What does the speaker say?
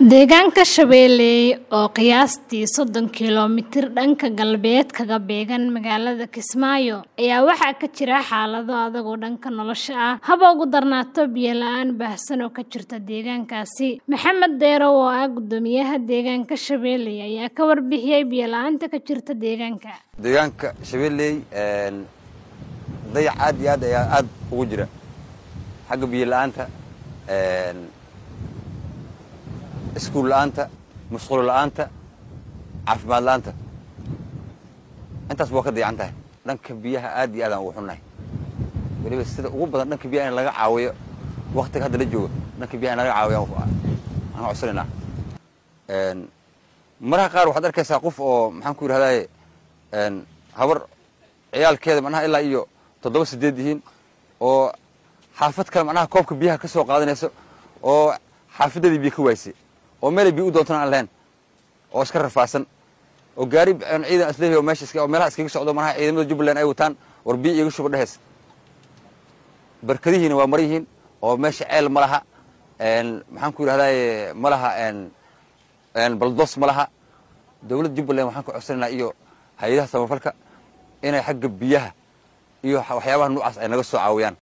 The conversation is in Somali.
Deegaanka Shabeelle oo qiyaastii soddon kiiloomitir dhanka galbeed kaga beegan magaalada Kismaayo ayaa waxaa ka jira xaalado adag oo dhanka nolosha ah haba ugu darnaato biyo la'aan baahsan oo ka jirta deegaankaasi. Maxamed Deero oo ah guddoomiyaha deegaanka Shabeelle ayaa ka warbixiyay biyo la'aanta ka jirta deegaanka. deegaanka shabeelley dayac aad iyo aad ayaa aad ugu jira xagga biyo la'aanta iskuul la'aanta musqulo la'aanta caafimaad la'aanta intaas waa ka dayacan tahay dhanka biyaha aad iyo aad aan ugu xunnahay weliba sida ugu badan dhanka biyaha in laga caawiyo waktiga hadda la joogo dhanka biyaha in laga caawiyo aan codsanaynaa maraha qaar waxaad arkaysaa qof oo maxaan ku yidhahdaye habar ciyaalkeeda macnaha ilaa iyo toddoba sideed yihiin oo xaafad kale macnaha koobka biyaha ka soo qaadanayso oo xaafadeedii biyo ka waayse oo meelay biyo u doontana aan lahayn oo iska rafaasan oo gaari ciidan isleeyahay oo meesha iska oo meelaha iskaga socdo manaha ciidamada jubbaland ay wataan war biyo iiga shuba dheheys barkadihiina waa mar yihiin oo meesha ceel ma laha maxaan ku yidhahdaye ma laha baldos ma laha dowladda jubbaland waxaan ka codsanaynaa iyo hay-adaha samafalka inay xagga biyaha iyo waxyaabaha noocaas ay naga soo caawiyaan